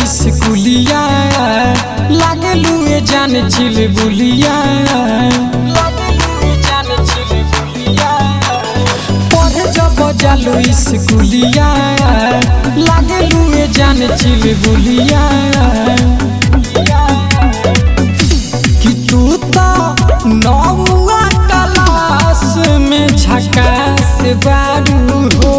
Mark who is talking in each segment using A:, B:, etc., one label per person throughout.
A: स्कूलिया लागलू ए जान चिल बुलिया लागलू ए जान चिल बुलिया पढ़े जब जालू स्कूलिया लागलू ए जान चिल बुलिया कि तू तो नौवा क्लास में झकास बारू हो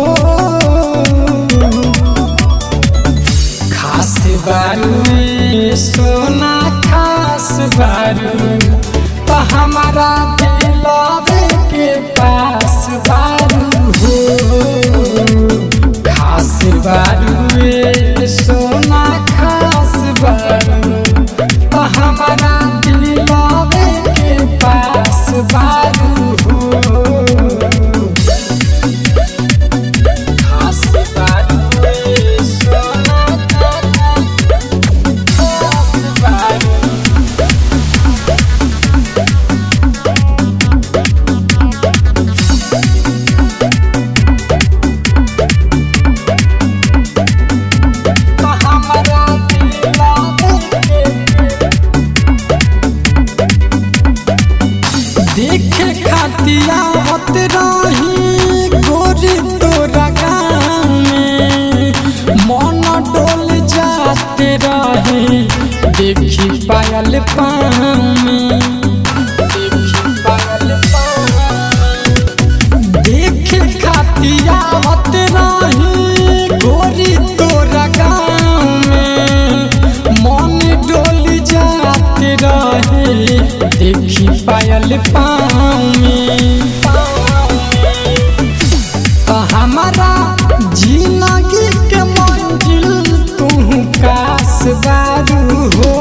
A: खास बारू रे सोना खास बारू तो हमारा दिलावे के पास बारू हो खास बारू रे सोना खास बारू तो हमारा दिलावे के पास बारू हो खास बारू रे सोना खास बारू तो हमारा दिलावे के देखे खातिया होत रही गोरी तोरा गाँव में मन डोल जाते रहे देखी पायल पाँव में देखी पायल पाँव में। देखे खातिया होत रही गोरी तोरा गाँव में मन डोल जाते रहे देखी पायल पाँव में तो हमारा जिंदगी के मंजिल तू कास बारू हो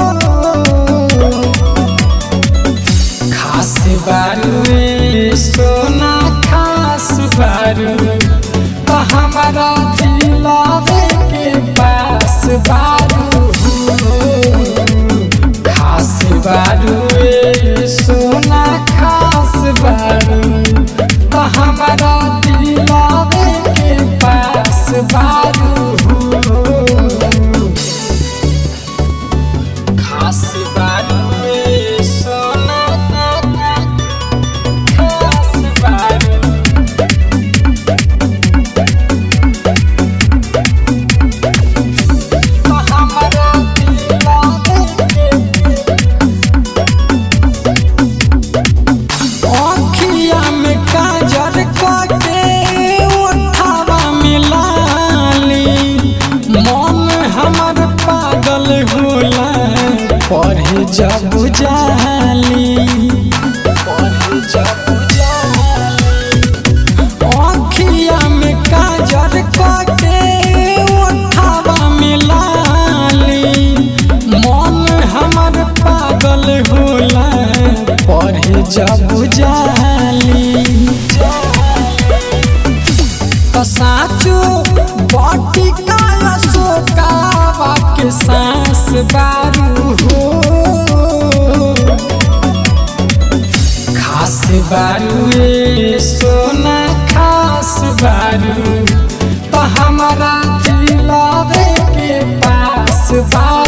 A: खास बारू रे सोना खास बारू तो हमारा दिलावे के पास बारू हो खास बारू रे सोना खास बारू तो हमारा दिलावे के पास बारू हो खास बारू रे सोना खास बारू तो हमारा दिलावे के अखिया में काजर कके उठावा मिलाली मन हमर पागल होला पढ़े जब जाली पढ़े जब जाली अखिया में काजर कके उठावा मिलाली मन हमर पागल होला पढ़े जब जाली तो साचो बटी काला सोकावा के सांस बारू हो खास बारू रे सोना खास बारू तो हमारा दिलावे के पास बारू